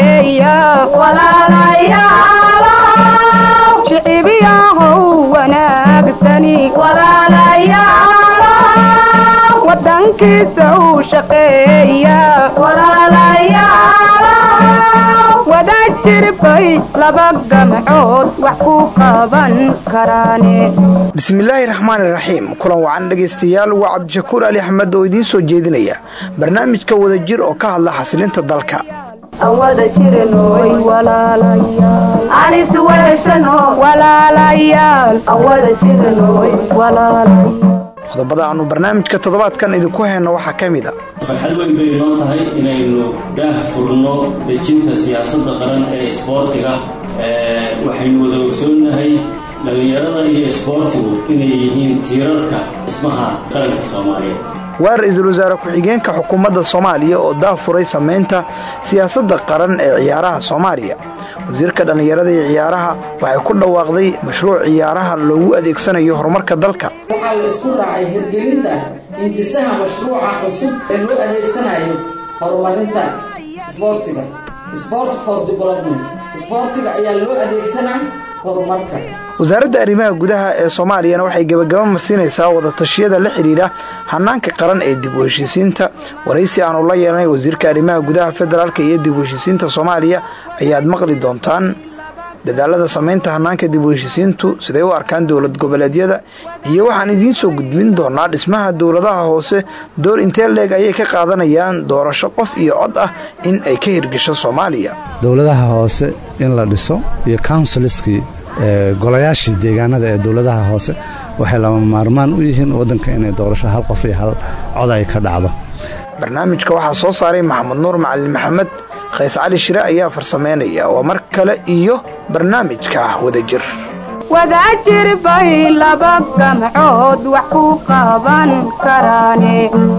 shaqeeya shicibiyahow wanaagsani wadankiisa u shaqeeya wadaad jirbay laba gamcood wax ku qaban karaane bismillaahi raxmaani raxiim kulan wacan dhegaystayaal waa cabdishakuur ali axmed oo idiin soo jeedinaya barnaamijka wadajir oo ka hadla xasilinta dalka qodobada aanu barnaamijka toddobaadkan idinku hayno waxaa ka mid a farxad weyn bay noo tahay inaynu daah furno dejinta siyaasadda qaran ee isboortiga waxaynu wada ogsoonnahay dhallinyarada iyo isboortigu inay yihiin tiirarka dhismaha qaranka soomaaliyeed waa ra-iisul wasaare ku-xigeenka xukuumadda soomaaliya oo daafuray samaynta siyaasadda qaran ee ciyaaraha soomaaliya wasiirka dhallinyarada iyo ciyaaraha waxay ku dhawaaqday mashruuc ciyaaraha loogu adeegsanayo horumarka dalka waxaa la isku raacay hirgelinta hindisaha mashruuca cusub ee loo adeegsanayo horumarinta isboortiga sport for development isboortiga ayaa loo adeegsanaa horumarka wasaaradda arrimaha gudaha ee soomaaliyana waxay gebagaba marsiinaysaa wadatashyada la xidhiidha hanaanka qaran ee dib u heshiisiinta waraysi aanu la yeelanay wasiirka arrimaha gudaha federaalk iyo dib u heshiisiinta soomaaliya ayaad maqli doontaan dadaalada samaynta hanaanka dib u heshiisiintu siday u arkaan dowlad goboleedyada iyo waxaan idiin soo gudbin doonaa dhismaha dowladaha hoose door intee leeg ayay ka qaadanayaan doorasho qof iyo cod ah in ay ka hirgasho soomaaliya dowladaha hoose in la dhiso iyo counsilskii golayaashii deegaanada ee dowladaha hoose waxay lama maarmaan u yihiin waddanka inay doorasho hal qof iyo hal cod ay ka dhacdo barnaamijka waxaa soo saaray maxamed nuur macalin maxamed khays cali shire ayaa farsameynaya waa mar kale iyo barnaamijka wadajir wadaajir bay laba gamcood wax ku qaban karaane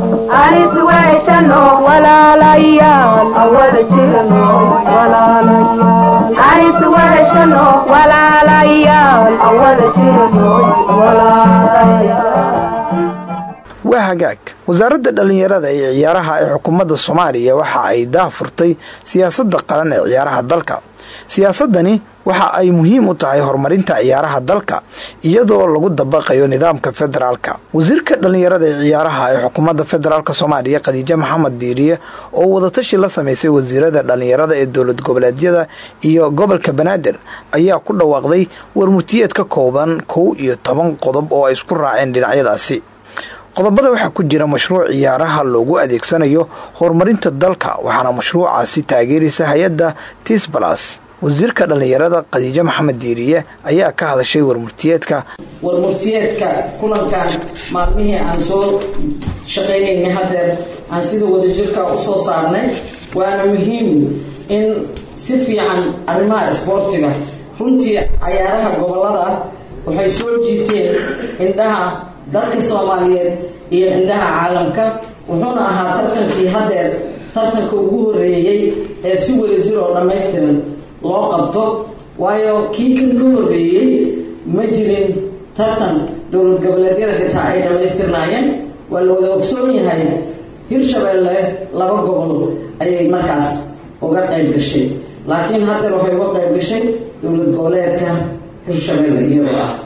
waa hagaag wasaaradda dhallinyarada iyo ciyaaraha ee xukuumadda soomaaliya waxa ay daafurtay siyaasadda qaran ee ciyaaraha dalka siyaasadani waxa ay muhiim u tahay horumarinta ciyaaraha dalka iyadoo lagu dabaqayo nidaamka federaalka wasiirka dhallinyarada ee ciyaaraha ee xukuumadda federaalk soomaaliya khadiijo maxamed diiriye oo wadatashi la samaysay wasiirada dhallinyarada ee dowlad goboleedyada iyo gobolka banaadir ayaa ku dhawaaqday warmurtiyeed ka kooban kow iyo toban qodob oo ay isku raaceen dhinacyadaasi qodobada waxaa ku jira mashruuc ciyaaraha loogu adeegsanayo horumarinta dalka waxaana mashruucaasi taageeraysa hay-adda tisbalas wasiirka dhallinyarada khadiijo maxamed diiriye ayaa ka hadashay warmurtiyeedka warmurtiyeedka kulankan maalmihii aan soo shaqaynaynay hadeer aan sida wadajirka u soo saarnay waana muhiim in si fiican arrimaha isboortiga runtii cayaaraha gobolada waxay soo jiiteen indhaha dalka soomaaliyeed iyo indhaha caalamka wuxuuna ahaa tartankii hadeer tartanka ugu horeeyey ee si wadajir oo dhammaystiran loo qabto waayo kii kan ka horeeyey ma jirin tartan dowlad goboleedyada xitaa ay dhammaystirnaayeen waa la wada ogsoon yahay hirshabeelle laba gobol ayay markaas uga qayb gashay laakiin hadeer waxay uga qayb gashay dowlad goboleedka hirshabeelle iyadoo ah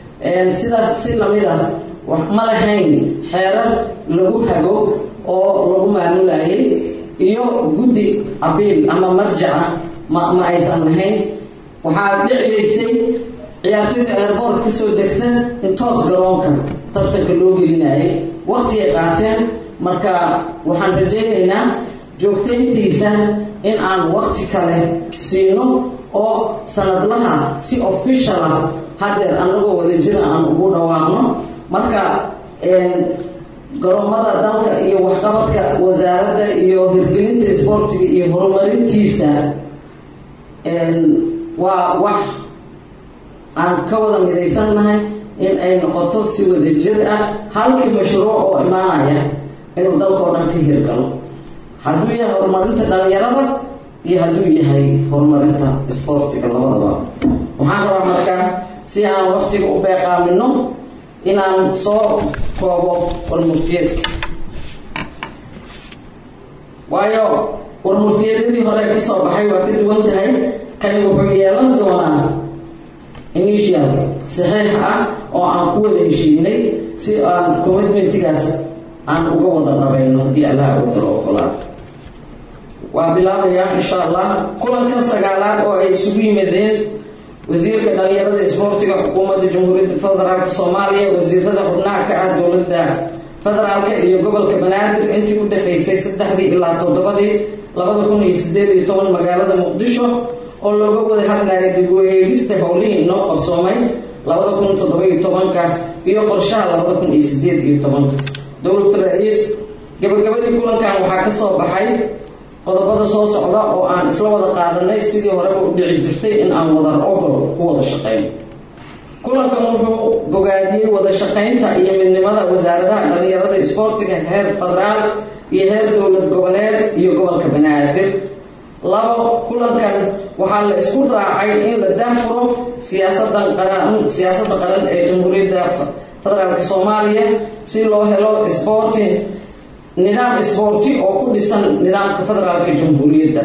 sidaas si lamid ah ma lahayn xeerar lagu hago oo lagu maamulayay iyo guddi abiil ama marjaca ma ma aysan lahayn waxaa dhiciyaysay ciyaartoyda eerboorka kasoo degta in toos garoonka tartanka loo gelinayay waqti ay qaateen marka waxaan rajaynaynaa joogtayntiisa in aan waqti kale siino oo sanadlaha si official ah hadeer anagoo wadajira aan ugu dhawaaqno marka garoomada dalka iyo waxqabadka wasaaradda iyo hirgelinta isboortiga iyo horumarintiisa waa wax aan ka wada midaysannahay in ay noqoto si wadajir ah halkii mashruuc oo imaanaya inuu dalkao dhan ka hirgalo hadduu yahay horumarinta dhalinyarada iyo hadduu yahay horumarinta isboortiga labadaba waxaan rabaa markaa si aan waqtiga u beeqaamino inaan soo koobo warmurtiyeedka waayo warmurtiyadadii hore ka soo baxay waa ka duwan tahay kani wuxuu yeelan doonaa initial saxiix ah oo aan ku wada heshiinay si aan commitmentigaas aan uga wada dhabayno haddii allah wadalo ogolaa waa bilaabayaa insha allah kulankan sagaalaad oo ay isugu yimaadeen wasiirka dhalinyarada isboortiga xukuumadda jamhuuriyadda federaalk soomaaliya wasiirada xubnaha ka ah dowladda federaalka iyo gobolka banaadir intii u dhexaysay saddexdii ilaa toddobadii labada kun iyo sideed iyo toban magaalada muqdisho oo looga wada hadlaya dib u eegista howlihii inoo qabsoomay labada kun toddoba-iyo tobanka iyo qorshaha labada kun iyo sideed iyo tobanka dowlada ra-iis gabagabadii kulankan waxaa ka soo baxay qodobada soo socda oo aan isla wada qaadanay sidii horeba u dhici jirtay in aan wadar ogol ku wada shaqeyno kulankan wuxuu bogaadiyey wada shaqaynta iyo midnimada wasaaradaha dhalinyarada isboortiga heer federaal iyo heer dowlad goboleed iyo gobolka banaadir labo kulankan waxaa la isku raacay in la daafuro siyaasadan qaran siyaasadda qaran ee jamhuuriyadda federaalk soomaaliya si loo helo sporting nidaam isboorti oo ku dhisan nidaamka federaalka jamhuuriyadda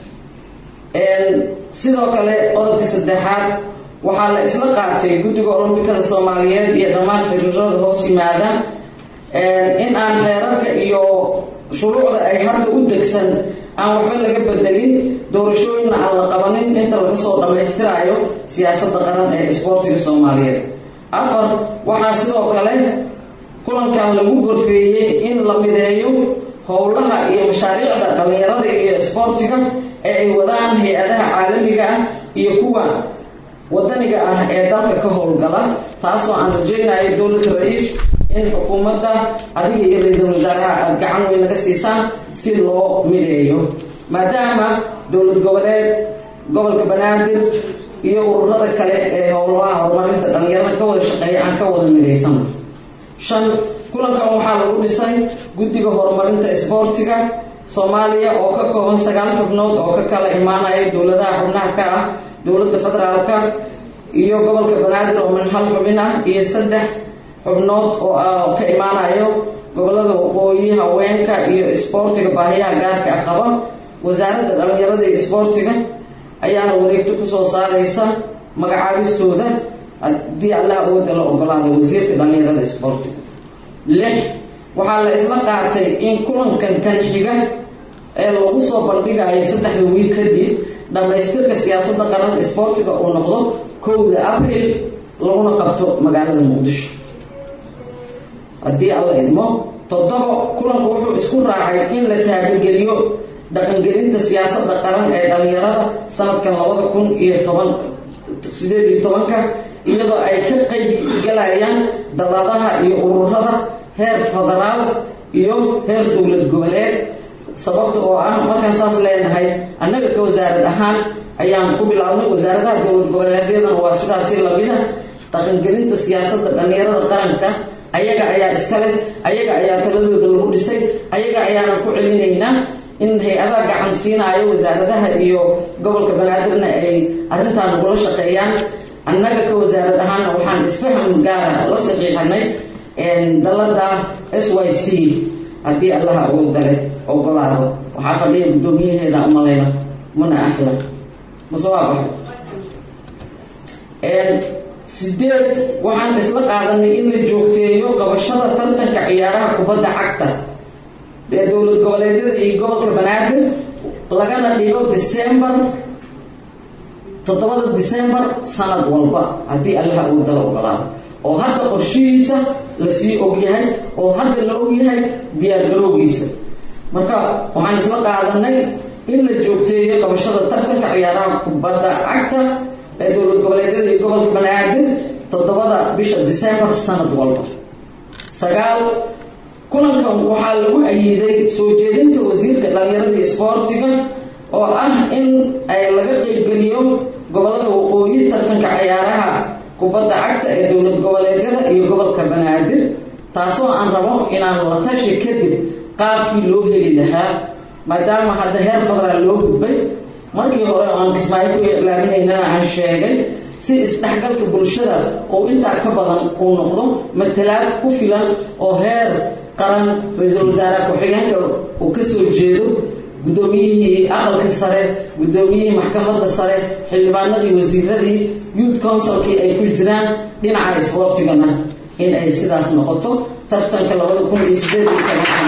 sidoo kale qodobka saddexaad waxaa la isla qaatay guddiga olombikada soomaaliyeed iyo dhammaan xiriirada hoos yimaada in aan xeerarka iyo shuruucda ay hadda u degsan aan waxba laga bedelin doorashooyinna aan la qabanin inta laga soo dhammaystiraayo siyaasadda qaran ee isboortiga soomaaliyeed afar waxaa sidoo kale kulankan lagu gorfeeyey in la mideeyo howlaha iyo mashaariicda dhalinyarada iyo isboortiga ee ay wadaan hay-adaha caalamiga ah iyo kuwa wadaniga ah ee dalka ka howlgala taasoo aan rajaynayo dowlada ra-iis in xukuumadda adiga iyo ra-iisul wasaaraha aada gacan weyn naga siisaan si loo mideeyo maadaama dowlad goboleed gobolka banaadir iyo ururada kale ee howlaha horumarinta dhalinyarada ka wada shaqeeya aan ka wada midaysan shan kulankan waxaa lagu dhisay guddiga horumarinta isboortiga soomaaliya oo ka kooban sagaal xubnood oo ka kala imaanaya dowladaha xubnaha ka ah dowladda federaalka iyo gobolka banaadir oo min hal xubin ah iyo saddex xubnood oo ka imaanayo gobolada waqooyi haweenka iyo isboortiga baahiyaha gaarka ah qaba wasaaradda dhalinyarada iyo isboortiga ayaana wareegto kusoo saaraysa magacaabistooda haddii allah awooda la ogolaado wasiirka dhalinyarada isboortiga lix waxaa la isla qaatay in kulankan kan xiga ee lagu soo bandhigayo saddexda wiil kadib dhammaystirka siyaasadda qaran isboortiga uu noqdo kowda abril laguna qabto magaalada muqdisho haddii alla idmo toddoba kulanku wuxuu isku raacay in la taabageliyo dhaqangelinta siyaasadda qaran ee dhalinyarada sanadkan labada kun iyo toban sideed iyo tobanka iyadoo ay ka qayb galayaan dalladaha iyo ururada heer federaal iyo heer dowlad goboleed sababta oo ah markaan saas leenahay annaga ka wasaarad ahaan ayaan ku bilaabnay wasaaradaha dowlad goboleedyadana waa sidaasi lamida dhaqangelinta siyaasadda dhalinyarada qaranka ayaga ayaa iskale ayaga ayaa taladooda lagu dhisay ayaga ayaana ku celinaynaa in hay-adaha gacan siinaayo wasaaradaha iyo gobolka banaadirna ay arrintaan nagula shaqeeyaan annaga ka wasaarad ahaana waxaan isfaham gaara la saxiixanay dalada s y c haddii allaha awoodale ogolaado waxaa fadhiya guddoomiyaheeda umalayna muna ahla mase waa baxay sideed waxaan isla qaadanay in la joogteeyo qabashada tartanka ciyaaraha kubadda cagta ee dowlad goboleedyada iyo gobolka banaadir lagana dhigo december toddobada december sanad walba haddii allaha awoodala ogolaado oo hadda qorshihiisa lasii ogyahay oo hadda la ogyahay diyaargaroogiisa marka waxaan isla qaadanay in la joogteeyo qabashada tartanka ciyaaraha kubadda cagta ee dowlad goboleedyada iyo gobolka banaadir toddobada bisha december sanad walba sagaal kulankan waxaa lagu ayiiday soo jeedinta wasiirka dhalinyarada isboortiga oo ah in ay laga qeybgeliyo gobolada waqooyi tartanka ciyaaraha kubadda cagta ee dowlad goboleedyada iyo gobolka banaadir taasoo aan rabo inaan la tashi kadib qaabkii loo heli lahaa maadaama hadda heer federaal loo gudbay markii hore aan kismaayo ku ilaaminaynana aan sheegay si isdhexgalka bulshada oo intaa ka badan uu noqdo matalaad ku filan oo heer qaran ra-iisul wasaare ku-xigeenka uu ka soo jeedo guddoomiyihii aqalka sare guddoomiyihii maxkamadda sare xildhibaanadii wasiiradii youth councilkii ay ku jiraan dhinaca isboortigana in ay sidaas noqoto tartanka labada kun iyo sideed iyo tobankan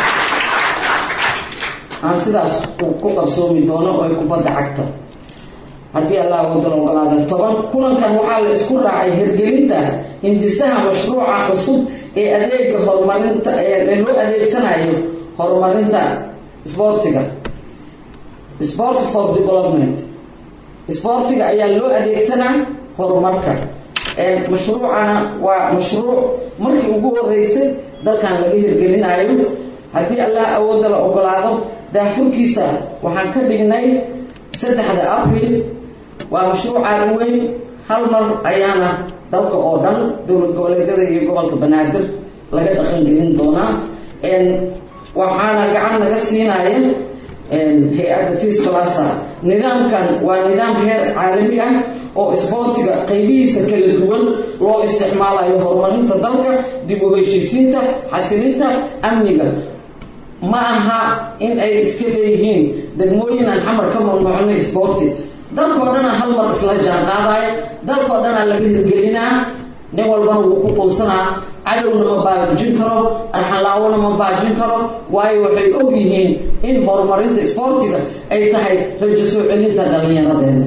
aan sidaas ku qabsoomi doono oo ay kubadda cagta haddii allah wadala ogolaada toban kulankan waxaa la isku raacay hirgelinta hindisaha mashruuca cusub ee adeega horumarinta ee loo adeegsanayo horumarinta isboortiga sport for development isboortiga ayaa loo adeegsanaa horumarka mashruucana waa mashruuc markii ugu horeysay dalkan laga hirgelinayo haddii allah awooda la ogolaado daafurkiisa waxaan ka dhignay saddexda abril waa mashruucaan weyn hal mar ayaana dalka oo dhan dowlad goboleedyada iyo gobolka banaadir laga dhaqangelin doonaa waxaana gacan naga siinaya hay-adda tisclasa nidaamkan waa nidaam heer caalami ah oo isboortiga qaybihiisa kala duwan loo isticmaalayo horumarinta dalka dib u heshiisiinta xasilinta amniga ma aha in ay iska leeyihiin degmooyin aan xamar ka mamnuucnay isboorti dalkao dhana hal mar isla jaan qaadaya dalkao dhanaa laga hirgelinaa nin walbana wuu ku quusanaa cadowna ma baajin karo arxanlaawona ma baajin karo waayo waxay og yihiin in horumarinta isboortiga ay tahay rajo soo celinta dhallinyaradeena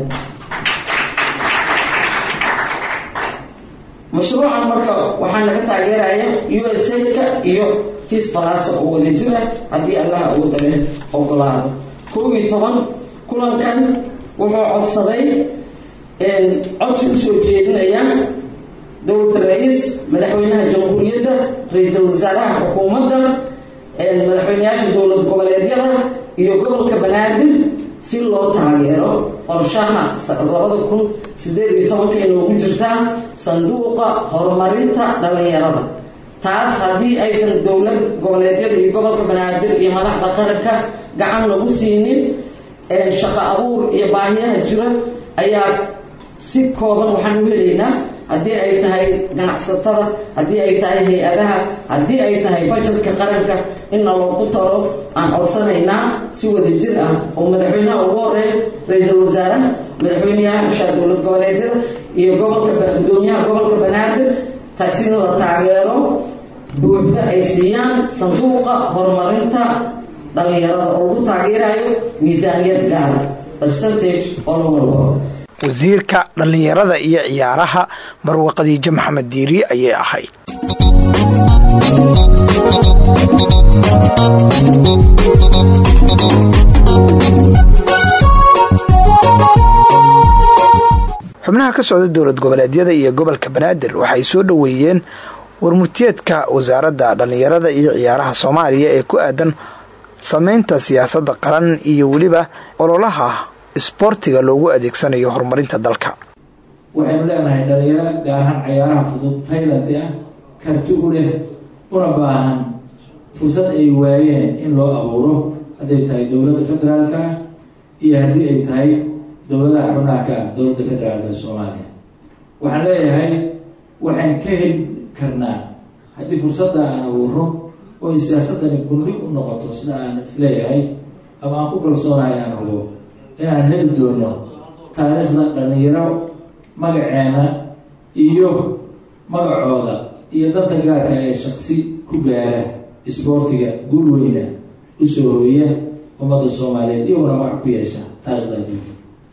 mashruucan marka waxaa naga taageeraya u s ka iyo tis balasa oo wada jira haddii allaha awooda leh ogolaado kow iyo toban kulankan wuxuu codsaday codsi usoo jeedinaya dowlada ra-iis madaxweynaha jamhuuriyadda ra-iisul wasaaraha xukuumadda madaxweyneyaasha dowlad goboleedyada iyo gobolka banaadir si loo taageero qorshaha labada kun sideed iyo tobanka inoogu jirtaa sanduuqa horumarinta dhallinyarada taas haddii aysan dowlad goboleedyada iyo gobolka banaadir iyo madaxda qaranka gacan lagu siinin shaqo abuur iyo baahiyaha jira ayaa si kooban waxaan u helaynaa haddii ay tahay ganacsatada haddii ay tahay hay-adaha haddii ay tahay bajetka qaranka inna loogu taro aan codsanaynaa si wada jir ah oo madaxweynaha ugu horeeya ra-iisul wasaaraha madaxweyneyaasha dowlad goboleedyada iyo gobolka gudoomiyaha gobolka banaadir taasina la taageero buuxda ay siiyaan sanduuqa horumarinta dhallinyarada oo lagu taageerayo miisaaniyad gaara percentage oo la walbo wasiirka dhallinyarada iyo ciyaaraha marwe khadiijo maxamed diiri ayay ahayd xubnaha ka socda dowlad goboleedyada iyo gobolka banaadir waxay soo dhoweeyeen warmurtiyeedka wasaaradda dhallinyarada iyo ciyaaraha soomaaliya ee ku aadan sameynta siyaasadda qaran iyo weliba ololaha isboortiga loogu adeegsanayo horumarinta dalka waxaynu leenahay dhalinyaro gaarahaan cayaaraha fudud taylanti ah karti u leh una baahan fursad ay waayeen in loo abuuro hadday tahay dowladda federaalka ah iyo haddii ay tahay dowladaha xubnaha ka ah dowladda federaalka ee soomaaliya waxaan leeyahay waxaan ka heli karnaa haddii fursadda aan abuuro oo ay siyaasadani gundhig u noqoto sida aan isleeyahay ama aan ku kalsoonahay aan hubo inaan heli doono taariikhda dhalinyaro magaceena iyo magacooda iyo danta gaarka ee shaksi ku gaara isboortiga guul weyna usoo hooya ummadda soomaaliyeed iyaguna magac ku yeesha taarikhda adduunka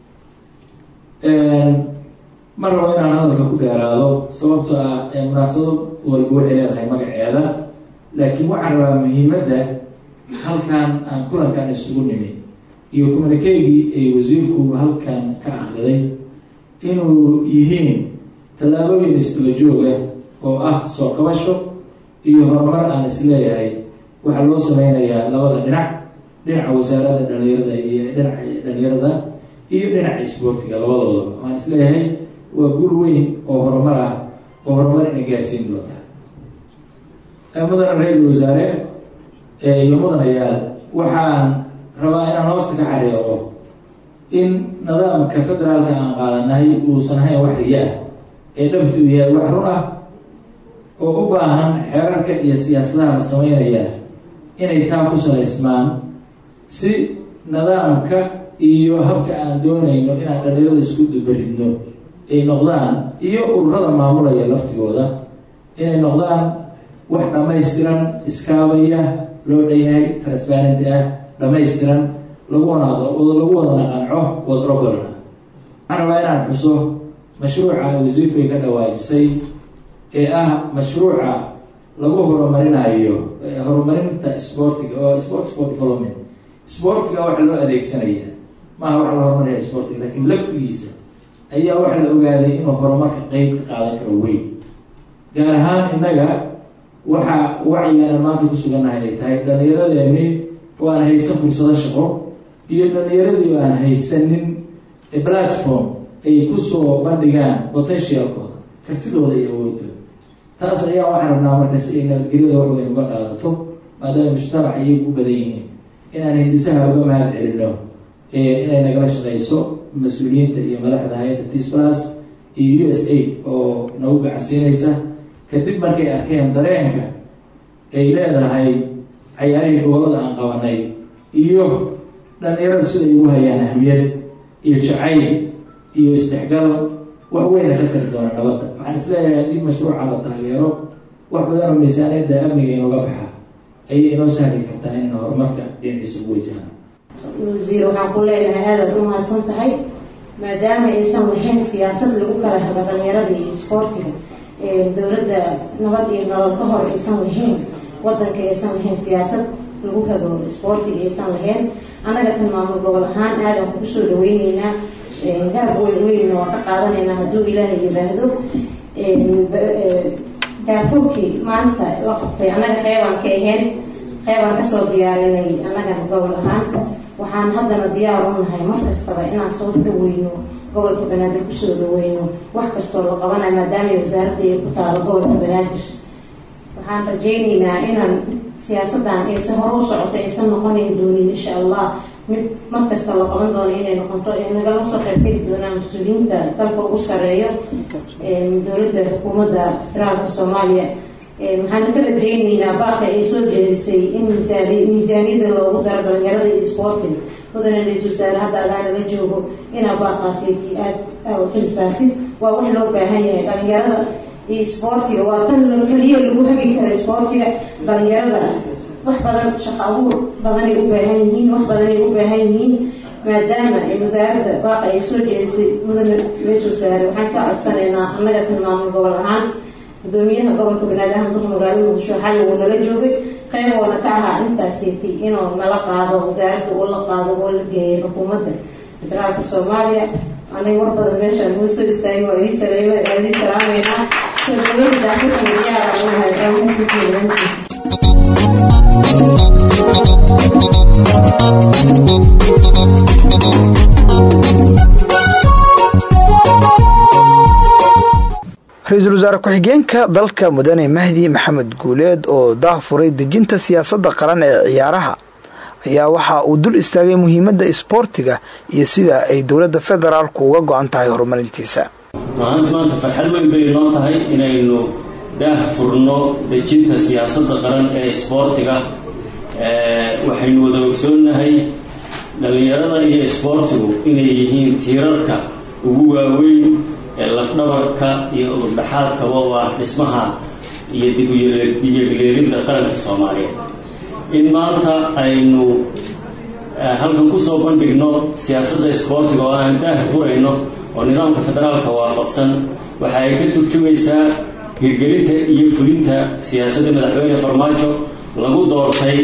ma rabo inaan hadalka ku dheeraado sababtoo ah munaasabad walba waxay leedahay magaceeda laakiin waxaan rabaa muhiimadda halkan aan kulankan isugu nimi iyo communikeygii ay wasiirku halkan ka akhriday inuu yihiin tallaabooyin isdaba jooga oo ah soo kabasho iyo horumar aan isleeyahay waxaa loo sameynayaa labada dhinac dhinaca wasaaradda dhalinyarada iyo dhinaca dhalinyarada iyo dhinaca isboortiga labadooda waan isleeyahay waa guul weyn oo horumar ah oo horumar ina gaarsiin doonta mudana ra-iisul wasaare iyo mudanayaal waxaan rabaa inaan hoosta ka xariiqo in nidaamka federaalka aan qaadanahay uusan ahayn wax riya ah ee dhabti uu yahay wax run ah oo u baahan xeerarka iyo siyaasadaha la sameynaya inay taa ku salaysmaan si nidaamka iyo habka aan doonayno inaan dhalinyarada isku dubaridno ay noqdaan iyo ururada maamulaya laftigooda inay noqdaan wax dhammaystiran iskaabaya loo dhanyahay transparenti ah dhammaystiran lagu wada lagu wadana qanco wada ogolna waxaan rabaa inaan xuso mashruuca wasiirku ay ka dhawaajisay ee ah mashruuca lagu horumarinayo horumarinta sportiga oo sport for development sportiga waxa loo adeegsanaya maaha wax la horumarinaya sportiga laakiin laftigiisa ayaa waxa la ogaaday inuu horumarka qeyb ka qaadan karo weyn gaar ahaan innaga waxa wacyigaana maanta ku sugannahay ay tahay dhallinyaradeeni oo aan haysan fursado shaqo iyo dhallinyaradii oo aan haysanin platform ay kusoo bandhigaan potentialkooda kartidooda iyo awoodooda taas ayaa waxaan rabnaa markaas ay nabadgelyada wax weyn uga qaadato maadaama mujtamac iyagu u badan yihiin inaan hindisaha uga mahad celino inay nagala shaqeyso mas-uuliyiinta iyo madaxda hay-adda tislas iyo u s a oo nagu gacansiinaysa kadib markay arkeen dareenka ay leedahay cayaarihii gobolada aan qabanay iyo dhalinyarada siday ugu hayaan ahmiyad iyo jacayl iyo isdhexgal wax weyna ka tari doona nabadda waxaan isleeyahay haddii mashruuca la taageero wax badan oo miisaaniyadda amniga inooga baxa ayay inoo sahli kartaa inaynu horumarka dhinaciisa ugu wajahno wasiir waxaan ku leenahay aadaad u mahadsan tahay maadaama aysan lahayn siyaasad lagu kala hago dhalinyarada iyo isboortiga dowladda nabad iyo nolol ka hor aysan lahayn wadanka aysan lahayn siyaasad lagu hago isboortiga aysan lahayn annaga tilmaamo gobol ahaan aadan kugu soo dhaweyneynaa garab weyn weynna waa ka qaadanaynaa hadduu ilaahay yiraahdo daafurkii maanta la qabtay annaga qeybaan ka ahayn qeybaan kasoo diyaarinay annagana gobol ahaan waxaan haddana diyaar u nahay mar kastaba inaan soo dhaweyno gobolka banaadir kusoo dhaweyno wax kastoo la qabanayo maadaama wasaaradda ay ku taalo gobolka banaadir waxaan rajayneynaa inaan siyaasadan aysan hore u socoto aysan noqonayn doonin insha allah mid mar kasta la qaban doono inay noqoto nagala soo qaybgeli doonaan mas-uuliyiinta dalka ugu sareeyo dowladda xukuumadda federaalka soomaaliya waxaan ka rajayneynaa baaqi ay soo jeedisay in miisaaniyada loogu daro dhalinyarada iyo isboortiga mudane ra-isul wasaare hadda adaana la joogo inaa baaqaasiti aad u xil saartid waa wax loo baahan yahay dhalinyarada iyo isboortiga waa tan keliya lagu hagi kara isboortiga dhalinyarada wax badan shaqo abuur badanay u baahan yihiin wax badanay u baahan yihiin maadaama wasaaradda baaqa ay soo jeedisay mudane ra-isul wasaare waxaan ka codsanaynaa annaga tilmaamo gobol ahaan gudoomiyaha gobolka banaadir ahmed duq magaalada muqdisho xalli wuu nala joogay qayb oona ka ahaa intaasitay inuu nala qaado wasaaradda uu la qaado oo la geeyay xukuumadda federaalka soomaaliya anay war badan meeshaan nuu soo istaagay waa idii saleema waa idii salaameynaa soo dhaweynta daafurka diyaara u nahay aamusigeeda ra-iisul wasaare ku-xigeenka dalka mudane mahdi maxamed guuleed oo daafuray dejinta siyaasadda qaran ee ciyaaraha ayaa waxa uu dul istaagay muhiimadda isboortiga iyo sida ay dowladda federaalku uga go-an tahay horumarintiisa maanta maanta farxad weyn bay noo tahay inaynu daah furno dejinta siyaasadda qaran ee isboortiga waxaynu wada ogsoonnahay dhallinyarada iyo isboortigu inay yihiin tiirarka ugu waaweyn ee lafdhabarka iyo udurdhaxaadkaba oo ah dhismaha iyo dib uyeegleelinta qaranka soomaaliyeed in maanta aynu halkan kusoo bandhigno siyaasadda isboortiga oo aan daah furayno oo nidaamka federaalka waafaqsan waxa ay ka turjumaysaa hirgelinta iyo fulinta siyaasadda madaxweyne farmaajo lagu doortay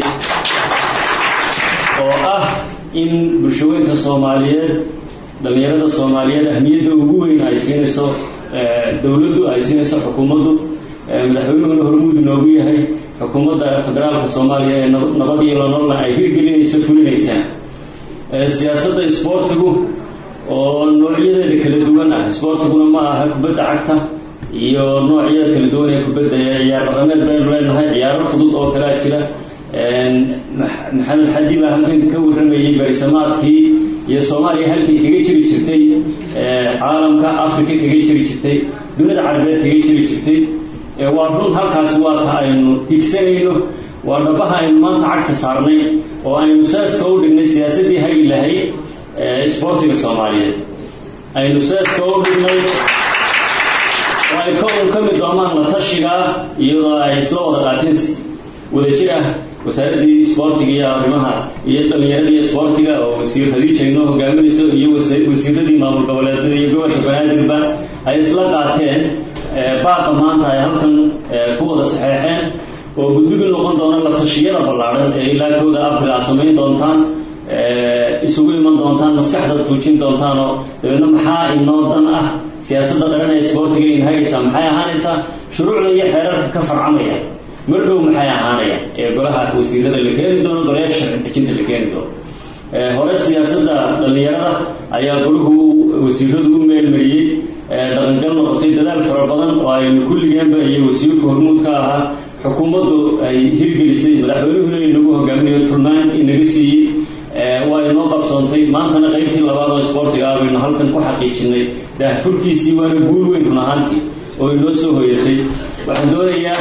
oo ah in bulshaweynta soomaaliyeed dhallinyarada soomaaliyeed ahmiyadda ugu weyn ay siinayso dowladdu ay siinayso xukuumaddu madaxweynuhuna hormuud noogu yahay xukuumadda federaalka soomaaliya ee nabad iyo nololna ay hirgelinayso fulinaysaa siyaasadda isboortigu oo noocyadeeda kala duwan ah isboortiguna ma aha kubadda cagta iyo noocyada kala duwan ee kubadda ciyaar dhaqameed baynu leenahay ciyaaro fudud oo kalea jira maxamed xadi baa halkan ka warramayay barisamaadkii iyo soomaaliya halkay kaga jiri jirtay caalamka africa kaga jiri jirtay dunida carabeed kaga jiri jirtay waa run halkaasi waa ta aynu higsanayno waa dhabaha aynu maanta cagta saarnay oo aynu saaska u dhignay siyaasaddii hagi lahayd isboortiga soomaaliyeed aynu saaska u dhignay oo ay kown ka mid doomaan la tashigaa iyadoo ay isla wada qaateen wadajir ah wasaaraddii isboortiga iyo arrimaha iyo dhallinyaradii isboortiga oo wasiir khadiija inoo hogaaminayso iyo wasiiradii maamul goboleedyada iyo gobolka banaadirba ay isla qaateen baaqa maanta ay halkan ku wada saxeexeen oo guddigu noqon doona la tashiyada ballaadhan ee ilaa kooda abril aad samayn doontaan isugu iman doontaan maskaxda tuujin doontaanoo dabeedna maxaa inoo dan ah siyaasadda qaran ee isboortiga in hagaysaa maxay ahaanaysaa shuruucda iyo xeerarka ka farcamaya mar dhow maxay ahaanaya ee golaha wasiirada la keeni doono golayaasha sharci dejinta la keeni doono hore siyaasadda dhallinyarada ayaa golahu wasiiradu u meelmariyey dhaqangal noqotay dadaal fara badan oo aynu kulligeenba iyo wasiirka hormuud ka ahaa xukuumaddu ay hirgelisay madaxweynuhuna inagu hogaaminayo tulmaan inaga siiyey waa inoo qabsoontay maantana qaybtii labaad oo isboortiga ah baynu halkan ku xaqiijinay daahfurkiisii waana guul weyn run ahaantii oo inoo soo hoyatay waxaan doonayaa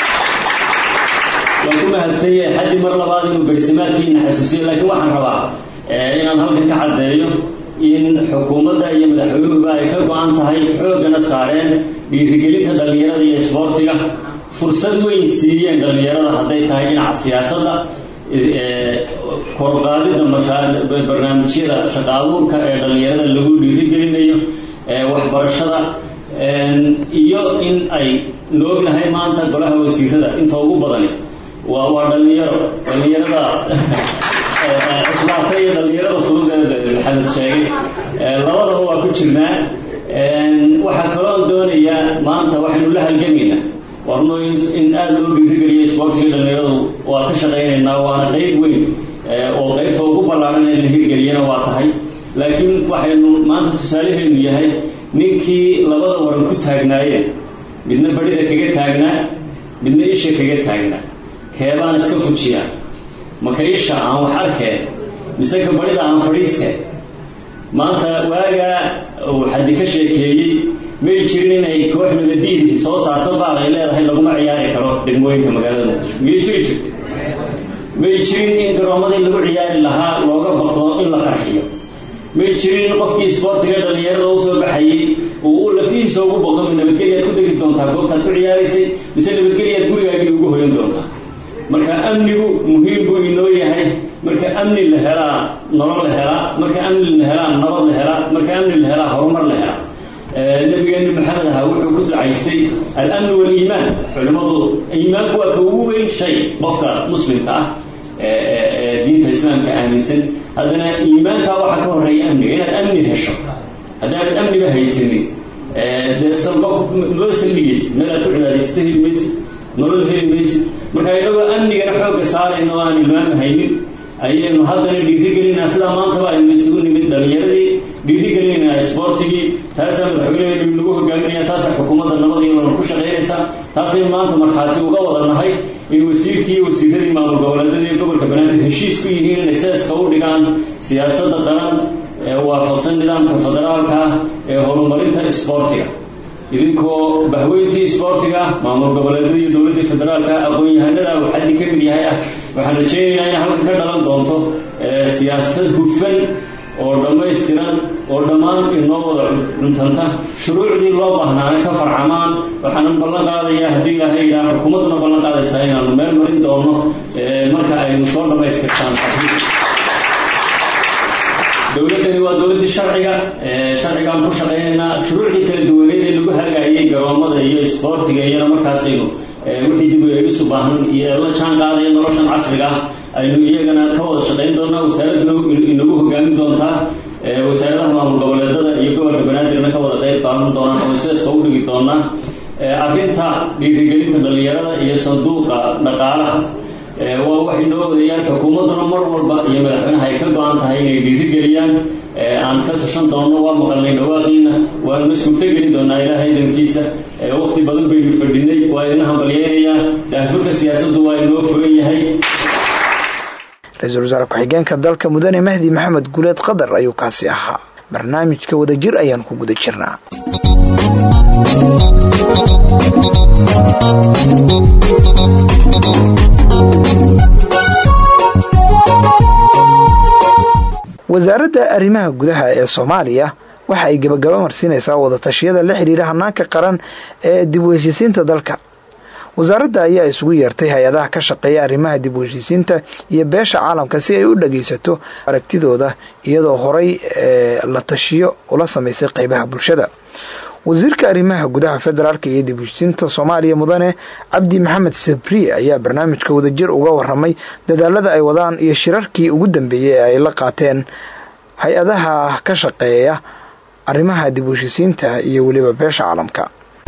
waan ku mahadsan yahay xaddii mar labaad inuu bersamaadkiina xasuusiyo laakiin waxaan rabaa inaan halkan ka caddeeyo in xukuumadda iyo madaxweynuhuba ay ka go-an tahay xooggana saareen dhiirigelinta dhallinyarada iyo isboortiga fursad weyn siiyeen dhallinyarada hadday tahay dhinaca siyaasadda korqaadida barnaamijyada shaqa abuurka ee dhallinyarada lagu dhiirigelinayo waxbarashada iyo in ay noognahay maanta golaha wasiirada inta ugu badani waa waa dhallinyaro dhallinyarada islaata iyo dhallinyarada fududeeda maxamed sheegay labadaba waa ku jirnaa waxaa kaloo doonayaa maanta waxaynu la halgamaynaa warno in aada loo dhiirigeliyo isboortiga dhallinyaradu waa ka shaqaynaynaa waana qeyb weyn oo qeybta ugu ballaaran in la hirgeliyana waa tahay laakiin waxaynu maanta tusaalaheenu yahay ninkii labada waran ku taagnaayeen midna badhida kaga taagnaa midna isha kaga taagnaa keebaan iska fujiyaa maka isha aan wax arkeen mise ka badhida aan fadhiiskeen maanta waagaa uu xaddi ka sheekeeyey may jirin inay koox nabadiidi soo saarto baal ay leedahay laguma ciyaari karo degmooyinka magaalada muqdisho miyay jiri jirtay may jirin in garoomadii lagu ciyaari lahaa looga baqdo in la qarxiyo may jirin qofkii isboortiga dhallinyarada u soo baxayey uu u lafihiisa ugu baqdo ma nabadgelyaad ku degi doontaa goobtaad ku ciyaaraysay mise nabadgelyaad gurigaagii ugu hoyan doontaa marka amnigu muhiim buu inoo yahay marka amni la helaa nolol la helaa marka amni la helaa nabad la helaa marka amni la helaa horumar la helaa nabigeeni maxamed ahaa wuxuu ku ducaystay alamnu waliimaan culimmadu iimaanku waa ka ugu weyn shay qofka muslimka ah ee diinta islaamka aaminsan haddana iimaankaa waxaa ka horeeya amniga inaad amni hesho haddaanad amniba haysanin dee salba loo saldhigaysid meel aad ku cibaadaysata heli maysid nolol heli maysid marka inagoo amnigana xoogga saarayna oo aan ilmaami haynin ayaynu haddana dhiirigelinaa sidaa maantaba aynu isugu nimid dhalinyaradii dhiirigelinayna isboortigii taasaa madaxweyneheenu nagu hogaaminaya taasaa xukuumadda nabadiyo lana ku shaqaynaysaa taasaynu maanta markhaati uga wada nahay in wasiirkii iyo wasiiradii maamul goboleedyada iyo gobolka banaadir heshiis ku yihiin inay seeska u dhigaan siyaasadda qaran ee waafaqsan nidaamka federaalka ee horumarinta isboortiga idinkoo bahweyntii isboortiga maamul goboleedyada iyo dowladdii federaalka aqoon-yahanada uu xaddi ka mid yahay ah waxaan rajaynaynaa inay halkan ka dhalan doonto siyaasad hufan oo dhammaystiran oo dhammaan inoo wada cuntanta shuruucdii loo baahnaana ka farcamaan waxaanan ballan qaadayaa haddii ilaahay idhaa xukuumadduna ballan qaadaysaa inaanu meel marin doono marka aynu soo dhammaystirtaan dowladdani waa dowladdii sharciga sharcigaan ku shaqaynaynaa shuruucdii kala duwaneed ee lagu hagaayay garoomada iyo isboortiga iyana markaasaynu wixii dib isu baahan iyo la jaan qaadaya noloshan casriga ah aynu iyagana ka wada shaqayn doonaa wasaaraduna inagu hogaamin doontaa wasaaradaha maamul goboleedada iyo gobolka banaadirna ka wada qayb qaadan doonaan oo seeska u dhigi doonaa arrinta dhiirigelinta dhallinyarada iyo sanduuqa dhaqaalaha waa waxay noo wadayaan xukuumadduna mar walba iyo madaxweynaha ay ka go-an tahay inay dhiirigeliyaan aan ka tashan doonno waa maqalnay dhawaaqiina waanuna suurtogelin doonaa ilaahay idankiisa waqti badan baynu fadhinay waa idin hambalyeynayaa daafurka siyaasaddu waa inoo furan yahay ra-iisul wasaare ku-xigeenka dalka mudane mahdi maxamed guuleed qadar ayuu kaasi ahaa barnaamijka wadajir ayaan ku guda jirnaa wasaaradda arrimaha gudaha ee soomaaliya waxa ay gebagaba marsiinaysaa wadatashyada la xidhiidha hanaanka qaran ee dib u heshiisiinta dalka wasaaradda ayaa isugu yeertay hay-adaha ka shaqeeya arrimaha dib u heshiisiinta iyo beesha caalamka si ay u dhagaysato aragtidooda iyadoo horay ee la tashiyo ula samaysay qeybaha bulshada wasiirka arrimaha gudaha federaalk iyo dib u heshiisiinta soomaaliya mudane cabdi maxamed sabriye ayaa barnaamijka wadajir uga waramay dadaalada ay wadaan iyo shirarkii ugu dambeeyey ee ay la qaateen hay-adaha ka shaqeeya arrimaha dib u heshiisiinta iyo weliba beesha caalamka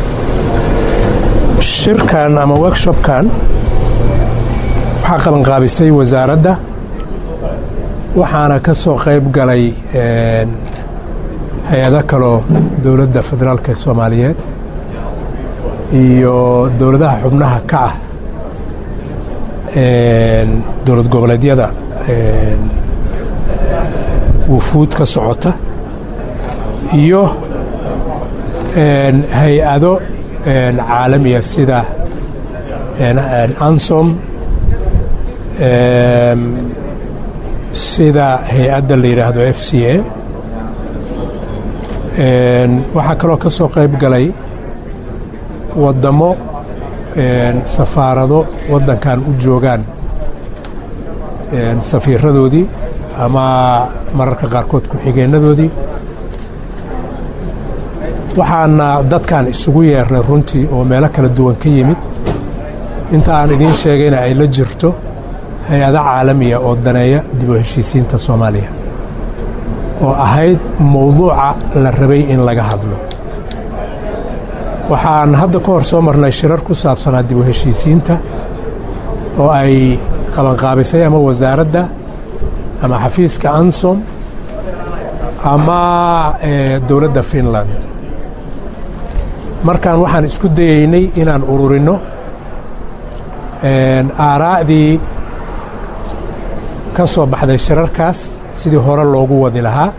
shirkan ama workshopkan waxaa qabanqaabisay wasaaradda waxaana ka soo qayb galay hay-ado kaloo dowladda federaalk ee soomaaliyeed iyo dowladaha xubnaha ka ah dowlad goboleedyada wufuud ka socota iyo hay-ado caalamiya sida ansom sida hay-adda la yidhaahdo f c a waxaa kaloo ka soo qayb galay waddamo safaarado waddankan u joogaan safiiradoodii ama mararka qaarkood ku-xigeenadoodii waxaana dadkan isugu yeernay runtii oo meelo kala duwan ka yimid inta aan idiin sheegayna ay la jirto hay-ado caalamiya oo daneeya dib u heshiisiinta soomaaliya oo ahayd mowduuca la rabay in laga hadlo waxaan hadda ka hor soo marnay shirar ku saabsanaa dib u heshiisiinta oo ay qabanqaabisay ama wasaaradda ama xafiiska ansom ama dowladda finland markaan waxaan isku dayaynay inaan ururinno aaraa'dii ka soo baxday shirarkaas sidii hore loogu wadi lahaa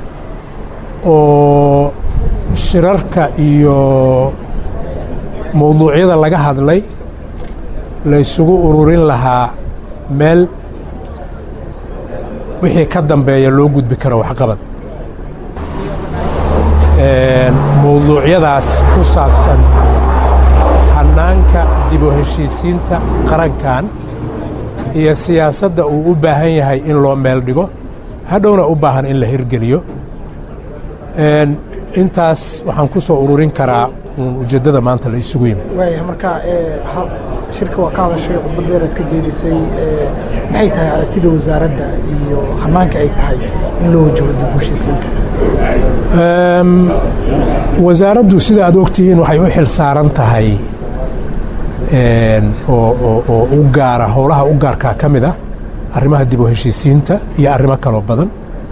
oo shirarka iyo mowduucyada laga hadlay la ysugu ururin lahaa meel wixii ka dambeeya loo gudbi karo waxqabad mowduucyadaas ku saabsan hannaanka dib u heshiisiinta qarankan iyo siyaasadda uu u baahan yahay in loo meel dhigo hadhowna u baahan in la hirgeliyo intaas waxaan ku soo ururin karaa uun ujeeddada maanta la isugu yimi waaya marka shirka waa ka hadashay khudbadeeraad ka jeedisay maxay tahay aragtida wasaaradda iyo hannaanka ay tahay in loo wajaho dib u heshiisiinta wasaaraddu sida aad ogtihiin waxay u xil saaran tahay oo u gaara howlaha u gaarkaa ka mid ah arrimaha dib u heshiisiinta iyo arrimo kaloo badan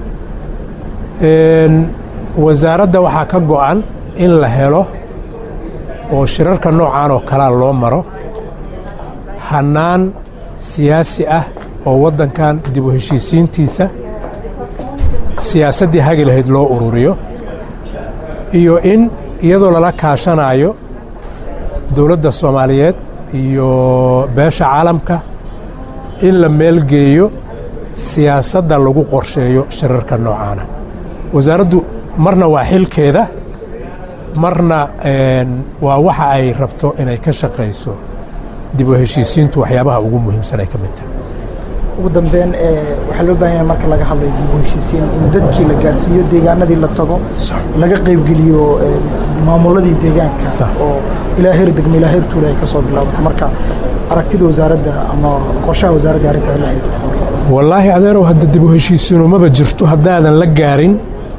wasaaradda waxaa ka go'an in la helo oo shirarka noocan oo kalea loo maro hannaan siyaasi ah oo waddankan dib u heshiisiintiisa siyaasaddii hagi lahayd loo ururiyo iyo in iyadoo lala kaashanaayo dowladda soomaaliyeed iyo beesha caalamka in la meelgeeyo siyaasadda lagu qorsheeyo shirarka noocaana wasaaraddu marna waa xilkeeda marna waa waxa ay rabto inay ka shaqayso dib u heshiisiintu waxyaabaha ugu muhiimsan ay ka mid tahay ugu dambeyn waxaa loo baahan yahay marka laga hadlayo dib u heshiisiin in dadkii la gaarsiiyo deegaanadii la tago laga qaybgeliyo maamuladii deegaanka oo ilaa heer degmo ilaa heer tuula ay ka soo bilaabato marka aragtida wasaaradda ama qorshaha wasaaradda arrintaas la xiriirta wallaahi adeerow hadda dib u heshiisiinu maba jirto haddaadan la gaarin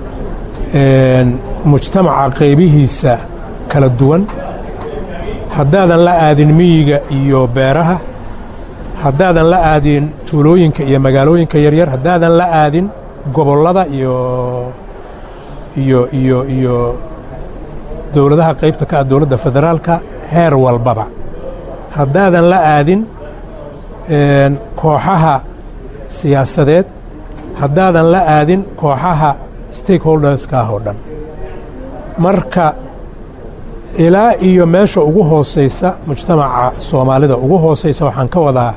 mujtamaca qaybihiisa kala duwan haddaadan la aadin miyiga iyo beeraha haddaadan la aadin tuulooyinka iyo magaalooyinka yaryar haddaadan la aadin gobollada iyo iyo iyo iyo dowladaha qaybta ka ah dowladda federaalka heer walbaba haddaadan la aadin kooxaha siyaasadeed haddaadan la aadin kooxaha stakeholderska ah oo dhan marka ilaa iyo meesha ugu hooseysa mujtamaca soomaalida ugu hooseysa waxaan ka wadaa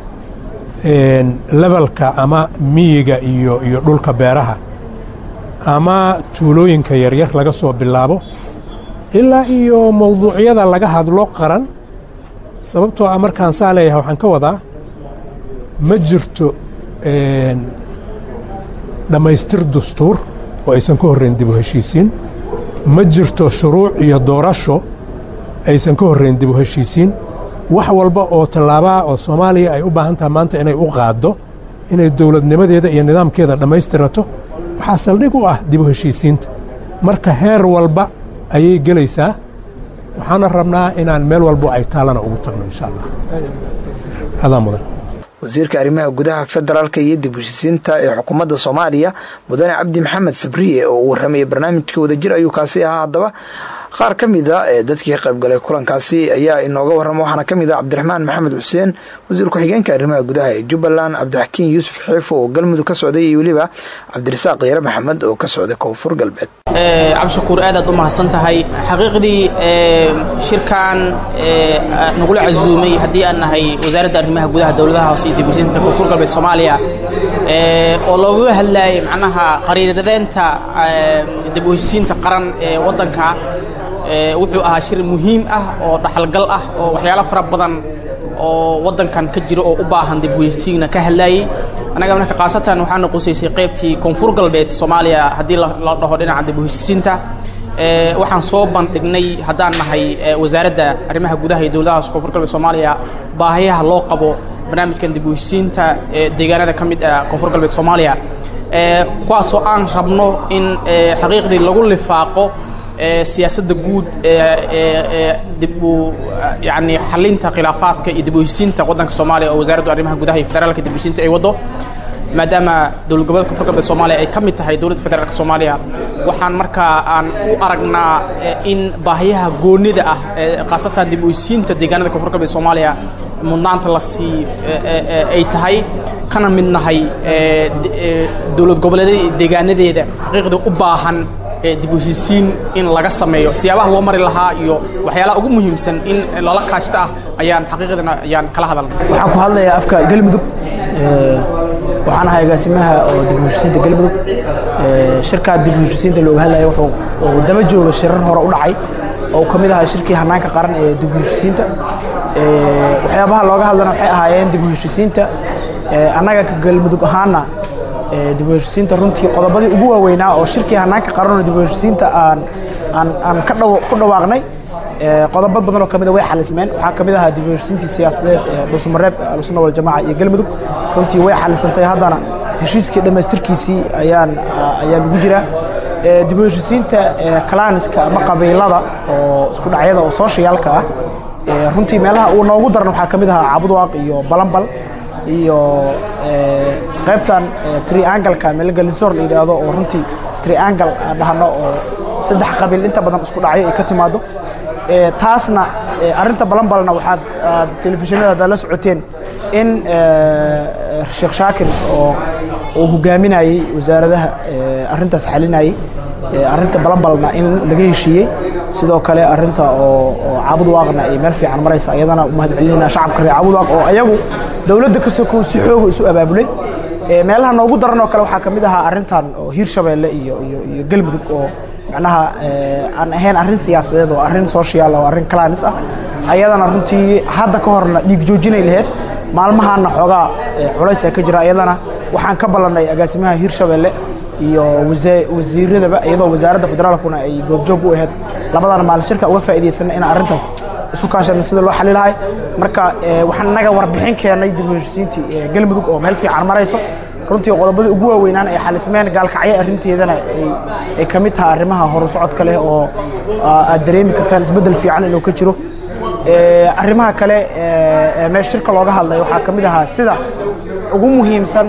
levelka ama miyiga iyo iyo dhulka beeraha ama tuulooyinka yaryar laga soo bilaabo ilaa iyo mowduucyada laga hadlo qaran sababtoo ah markaan saa leeyahay waxaan ka wadaa ma jirto dhammaystir dastuur oo aysan ka horrayn dib u heshiisiin ma jirto shuruuc iyo doorasho aysan ka horrayn dib u heshiisiin wax walba oo tallaabaa oo soomaaliya ay u baahan taha maanta inay u qaaddo inay dowladnimadeeda iyo nidaamkeeda dhammaystirato waxaa saldhig u ah dib u heshiisiinta marka heer walba ayay gelaysaa waxaana rabnaa inaan meel walbo ay taalana ugu tagno insha allah adaa mudan wasiirka arrimaha gudaha federaalka iyo dib heshiisiinta ee xukuumadda soomaaliya mudane cabdi maxamed sabriye oo uu warramayay barnaamijka wadajir ayuu kaasi ahaa haddaba qaar ka mida ee dadkii ka qaybgalay kulankaasi ayaa inooga warrama waxaana ka mid ah cabdiraxmaan maxamed xuseen wasiir ku-xigeenka arrimaha gudaha ee jubbaland cabdixakiin yuusuf xiifo oo galmudug ka socday iyo weliba cabdirasaaq yare maxamed oo ka socday koonfur galbeed cabdishakuur aadaad u mahadsan tahay xaqiiqdii shirkan nagula casuumay haddii aan nahay wasaaradda arrimaha gudaha dowladaha hoose iyo dibheshiinta koonfur galbeed soomaaliya oo loogaga hadlayay macnaha qariiradeenta dib u heshiisiinta qaran ee waddanka wuxuu ahaa shir muhiim ah oo dhaxalgal ah oo waxyaalo fara badan oo waddankan ka jiro oo u baahan dib u heshiisiina ka hadlayay annaga marka khaasatan waxaana qusaysay qaybtii koonfur galbeed soomaaliya haddii la dhaho dhinaca dib u heshiisiinta waxaan soo bandhignay haddaan nahay wasaaradda arrimaha gudaha iyo dowladaha hoose koonfur galbeed soomaaliya baahiyaha loo qabo barnaamijkan dib u heshiisiinta deegaanada ka mid ah koonfur galbeed soomaaliya kuwaasoo aan rabno in xaqiiqdii lagu lifaaqo siyaasadda guud dib u yani xalinta khilaafaadka iyo dib u heshiisiinta waddanka soomaaliya oo wasaaraddu arrimaha gudaha iyo federaalka dib u heshiisiinta ay waddo maadaama dowlad goboleedka koonfur galbeed soomaaliya ay ka mid tahay dowladda federaalka soomaaliya waxaan markaa aan u aragnaa in baahiyaha goonida ah khaasatan dib u heshiisiinta deegaanada koonfur galbeed soomaaliya mudnaanta la sii ay tahay kana mid nahay dowlad goboleedyada deegaanadeeda xaqiiqda u baahan dib u heshiisiin in laga sameeyo siyaabaha loo mari lahaa iyo waxyaalaha ugu muhiimsan in lala kaashta ah ayaan xaqiiqdana ayaan kala hadalnay waxaan ku hadlayaa afka galmudug waxaan ahay agaasimaha oo dib u heshiisiinta galmudug shirkaa dib u heshiisiinta looga hadlaya wuxuu daba jooga shirar hore u dhacay oo ka mid ahaa shirkii hanaanka qaran ee dib u heshiisiinta waxyaabaha looga hadlana waxay ahaayeen dib u heshiisiinta annaga ka galmudug ahaana dib u heshiisiinta runtii qodobadii ugu waaweynaa oo shirkii hanaanka qaranoo dib u heshiisiinta aan aan aan ka dhaw ku dhawaaqnay qodobo badan oo kamida way xalismeen waxaa ka mid ahaa dib u heshiisiintii siyaasadeed ee dhuusamareeb alsunna waljamaaca iyo galmudug runtii way xalisantay haddana heshiiskii dhammaystirkiisii ayaan ayaan ugu jiraa dib u heshiisiinta kalaaniska ama qabiilada oo isku dhacyada oo soshiyaalka ah runtii meelaha uu noogu daran waxaa ka mid ahaa cabudwaaq iyo balanbal iyo qaybtan triangalka meelgalisoor la yidhaahdo oo runtii triangal dhahno oo saddex qabiil inta badan isku dhacyo ay ka timaado taasna arrinta balanbalna waxaad telefishinada haddaad la socoteen in sheekh shaakir oo uu hogaaminayey wasaaradaha arrintaas xalinayey arrinta balanbalna in laga heshiiyey sidoo kale arrinta oo caabudwaaqna ay meel fiican maraysa ayadana umahad celinayna shacabka reer caabudwaaq oo ayagu dowladda ka sokow si xooga isu abaabulay meelaha noogu daran oo kale waxaa ka mid ahaa arrintan oo hiirshabeelle iyo iyo iyo galmudug oo macnaha aan ahayn arrin siyaasadeed oo arrin social oo arrin kalaanis ah ayadana runtii hadda ka horna dhiig joojinay lahayd maalmahaana xoogaa culaysa ka jira ayadana waxaan ka ballannay agaasimaha hiirshabeelle iyo wasiiradaba iyadoo wasaaradda federaalkuna ay goobjoog u ahayd labadana maalin shirka uga faa'iidaysanna inaan arrintaas isu kaashana sida loo xali lahay marka waxaan innaga warbixin keennay dib u heshiisiintii galmudug oo meel fiican marayso runtii qodobadii ugu waaweynaan ay xalismeen gaalkacyo arrinteedana ay ka mid tahay arrimaha horu socodka leh oo aad dareemi kartaan isbeddel fiican inuu ka jiro arrimaha kale meesha shirka looga hadlay waxaa ka mid ahaa sida ugu muhiimsan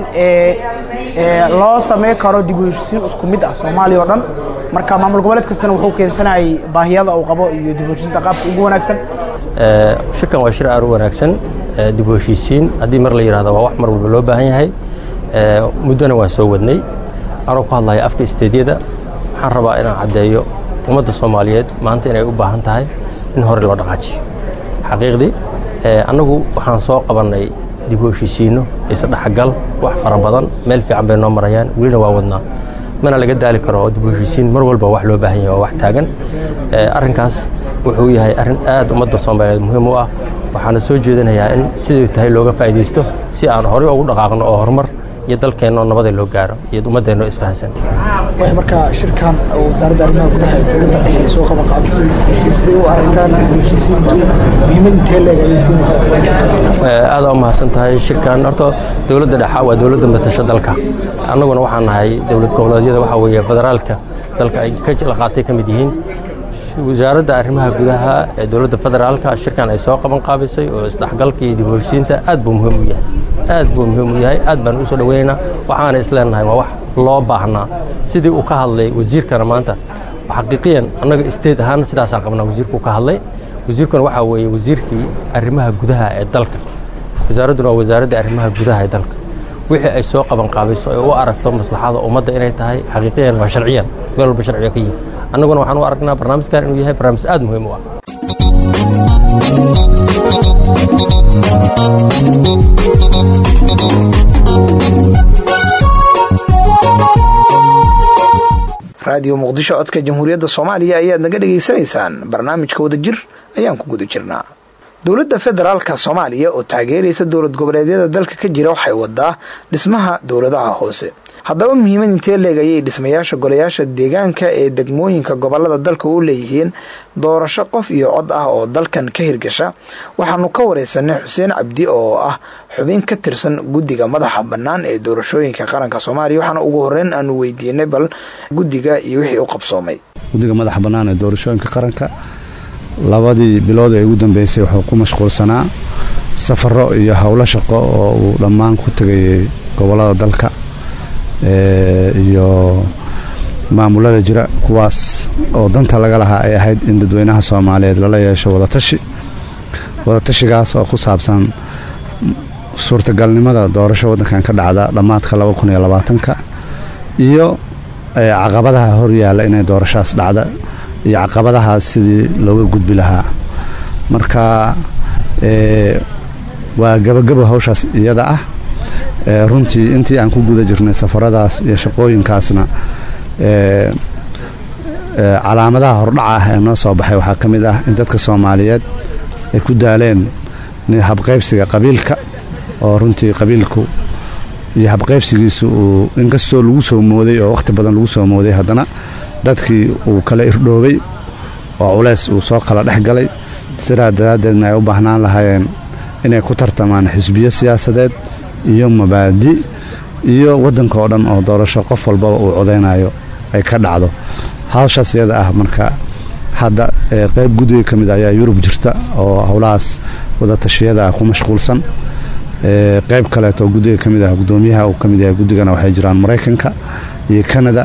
ee loo samey karo dib u heshiisiin isku mid ah soomaaliya oo dhan marka maamul goboleed kastana wuxuu keensanayay baahiyada uu qabo iyo dib u heshiisiinta qaabka ugu wanaagsan shirkan waa shir aad u wanaagsan dib u heshiisiin haddii mar la yidhahdo waa wax mar walba loo baahan yahay muddona waan soo wadnay anoo ku hadlaya afka isteedyada waxaan rabaa inaan caddeeyo ummadda soomaaliyeed maanta inay u baahan tahay in hore loo dhaqaajiyo xaqiiqdii annagu waxaan soo qabannay dib u heshiisiinno isdhexgal wax fara badan meel fiican bay noo marayaan welina waa wadnaa mana laga daali karo oo dib u heshiisiin mar walba wax loo baahan yahay waa wax taagan arrinkaas wuxuu yahay arrin aad ummadda soomaaliyeed muhiim u ah waxaana soo jeedinayaa in sidii tahay looga faa'iidaysto si aan horey ugu dhaqaaqno oo horumar iyo dalkeenno nabada loo gaaro iyo ummaddeenno isfahansan way markaa shirkan wasaaradda arrimaha gudaha ee dowladda dhexe ay soo qaban qaabisay siday u aragtaan dib u heshiisiintu muhiimad intee leeg ayay siinaysaa aada u mahadsan tahay shirkan horta dowladda dhexa waa dowladda matasha dalka annaguna waxaan nahay dowlad goboleedyada waxaa weeye federaalka dalka ay ka la qaatay ka mid yihiin wasaaradda arrimaha gudaha ee dowladda federaalka shirkan ay soo qaban qaabisay oo isdhexgalka iyo dib u heshiisiinta aad buu muhiim u yahay aad buu muhiim u yahay aad baan u soo dhoweynaynaa waxaana isleenahay waa wax loo baahnaa sidii uu ka hadlay wasiirkana maanta xaqiiqiyan annaga state ahaan sidaasaan qabnaa wasiirku ka hadlay wasiirkuna waxaa weeye wasiirkii arrimaha gudaha ee dalka wasaaradduna waa wasaaradda arrimaha gudaha ee dalka wixii ay soo qaban qaabiso ee u aragto maslaxada ummadda inay tahay xaqiiqiyan waa sharciyan meel walba sharciga ka yihi annaguna waxaan u aragnaa barnaamijkan inuu yahay barnaamij aad muhiim u ah raadiyo muqdisho codka jamhuuriyadda soomaaliya ayaad naga dhegaysanaysaan barnaamijka wadajir ayaan ku guda jirnaa dowladda federaalka soomaaliya oo taageeraysa dowlad goboleedyada dalka ka jira waxay wadaa dhismaha dowladaha hoose haddaba muhiimad intee leeg ayay dhismayaasha golayaasha deegaanka ee degmooyinka gobolada dalka u leeyihiin doorasho qof iyo cod ah oo dalkan ka hirgasha waxaanu ka wareysanay xuseen cabdi oo ah xubin ka tirsan guddiga madaxa bannaan ee doorashooyinka qaranka soomaaliya waxaana ugu horeyn aanu weydiinay bal guddiga iyo wixii u qabsoomay guddiga madaxa bannaan ee doorashooyinka qaranka labadii bilood ee ugu dambeysay wuxuu ku mashquulsanaa safaro iyo howlo shaqo oo uu dhammaan ku tegayay gobolada dalka iyo maamulada jira kuwaas oo danta laga lahaa ay ahayd in dadweynaha soomaaliyeed lala yeesho wadatashi wadatashigaas oo ku saabsan suurtagalnimada doorasho waddankan ka dhacda dhammaadka labakuniyoabaatanka iyo caqabadaha horyaalla inay doorashadas dhacda iyo caqabadahaas sidii looga gudbi lahaa marka waa gabagaba hawshaas iyada ah runtii intii aan ku guda jirnay safaradaas iyo shaqooyinkaasna calaamadaha hordhaca ah ee noo soo baxay waxaa ka mid ah in dadka soomaaliyeed ay ku daaleen habqaybsiga qabiilka oo runtii qabiilku iyo habqaybsigiisu uu inkastoo lagu soo mooday oo wakhti badan lagu soo mooday haddana dadkii uu kala irdhoobay oo culays uu soo kala dhex galay sidaa daraaddeedna ay u baahnaan lahaayeen inay ku tartamaan xisbiyo siyaasadeed iyo mabaadi iyo waddanka oo dhan oo doorasho qof walbaba uu codaynayo ay ka dhacdo hawshaas iyada ah marka hadda qayb guddiga ka mid ayaa yurub jirta oo howlahaas wadatashyada ah ku mashquulsan qayb kaleetoo guddiga ka mid ah guddoomiyaha uu ka mid yahay guddigana waxay jiraan maraykanka iyo kanada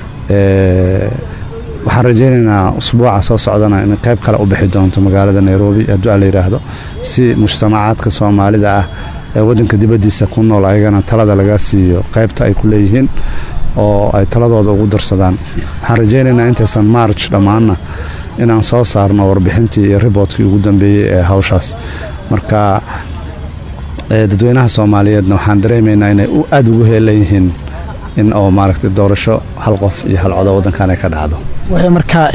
waxaan rajaynaynaa usbuuca soo socdana in qayb kale u bixi doonto magaalada nairobi hadduu a la yidhaahdo si mujtamacaadka soomaalida ah ee waddanka dibaddiisa ku nool ayagana talada laga siiyo qaybta ay ku leeyihiin oo ay taladooda ugu darsadaan waxaan rajaynaynaa intaysan marj dhammaanna inaan soo saarno warbixintii iyo riboodkii ugu dambeeyey ee hawshaas marka dadweynaha soomaaliyeedna waxaan dareemaynaa inay aada ugu heelan yihiin in oo maaragtay doorasho hal qof iyo hal codo waddankan ay ka dhacdo waxay markaa